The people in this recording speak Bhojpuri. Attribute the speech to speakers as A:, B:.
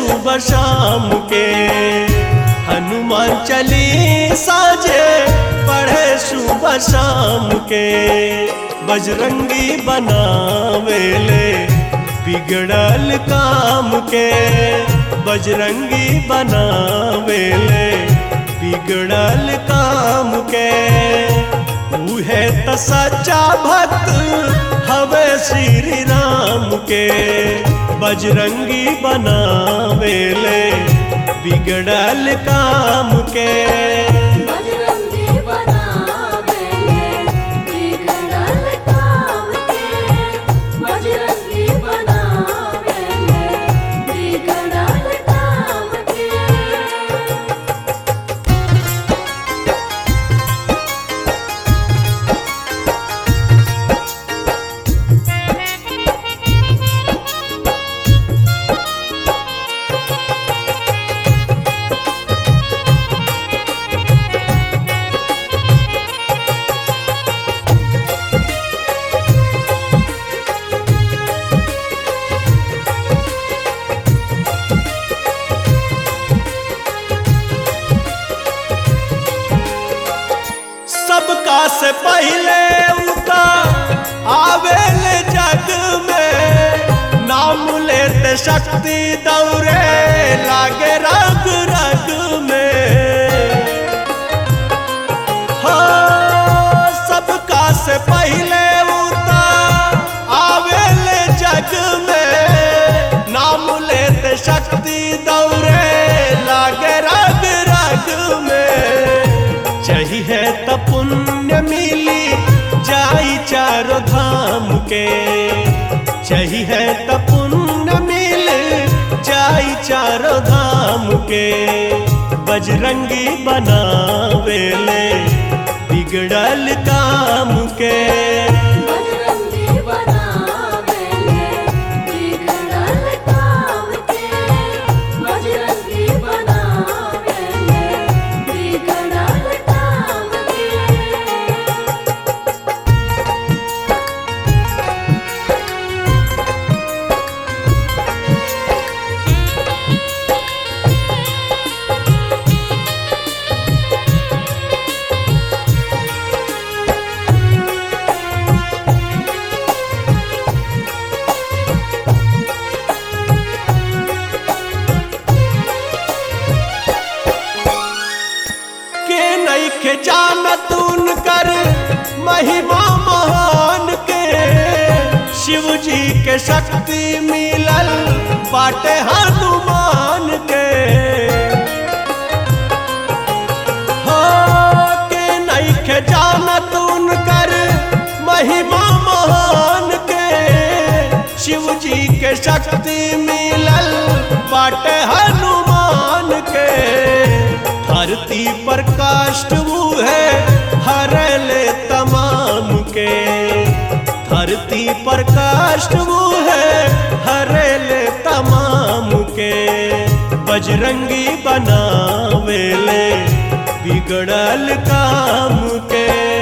A: सुबह शाम के हनुमान चालीसा जे पढ़े सुबह शाम के बजरंगी बनावेले बिगड़ल काम के बजरंगी बनावेले बिगड़ल काम के उहे त सच्चा भक्त हवे श्री राम के बजरंगी बनावेले बिगड़ल काम के
B: बजरंगी बनावेले बिगड़ल काम के बजरंगी बनावेले बिगड़ल काम के
A: सबका से पहले उनका आवेल जग में नाम लेते शक्ति दौरे लागे रग रग में हाँ सबका से पहले उनका आवेल जग में नाम लेते शक्ति दौरे लागे रग रग में चाहिए त पुण्य मिली जाई चारो धाम के चाहिए त पुण्य मिल जाई चारो धाम के बजरंगी बनावेले बिगड़ल काम के
B: बजरंगी बनावेले बिगड़ल काम के बजरंगी बनावेले बिगड़ल काम के
A: के नहीं के जानत उनकर महिमा महान के शिव जी के शक्ति मिलल बाटे हनुमान के हाँ, के नहीं के जानत उनकर महिमा महान के शिव जी के शक्ति मिलल बाटे हनुमान के धरती पर काष्ट वो है हरले तमाम के धरती पर काष्ट वो है हरले तमाम के बजरंगी बनावेले बिगड़ल काम के